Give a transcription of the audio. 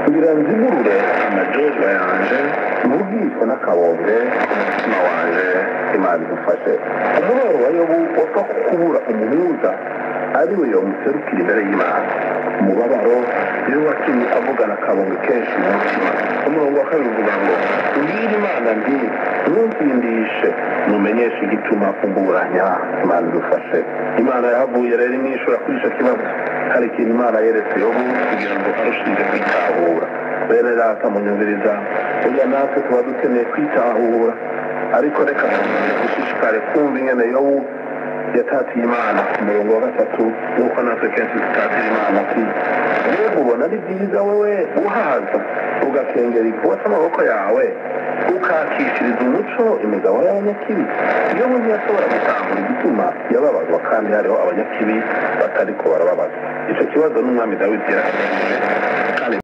kugira nzigurure amajojwa yanje mvugishwa n'akabombe umutima wanje imana idufashe umubabaro wa yobu wapfa kubura umuhuza ari we yomuserukira imbere y'imana umubabaro iyo watumye avugana akabombe kenshi mu mutima umurongo wa kabiri uvuga ngo ubwire imana nti ntumpindishe mumenyeshe igituma umburanya imana idufashe imana yahavuye rero imwishura kuri icyo kibazo hari ikintu imana yeretse yobu kugira ngo arushize kwitahura bene data munyumviriza burya natwe tuba dukeneye kwitahura ariko reka dushishikare kumva ingene yobu yatatiye imana ku murongo wa gatatu nk'uko natwe kenshi dutatira imana ati mbega ubona ari byiza wowe uhaza ugakengera igikorwa cy'amaboko yawe ukakishiriza umuco imigabo y'abanyakibi iyo umuntu yashobora gutahura igituma yababazwa kandi hariho abanyakibi batari ko barababazwa icyo kibazo n'umwami dawidi yarakemuje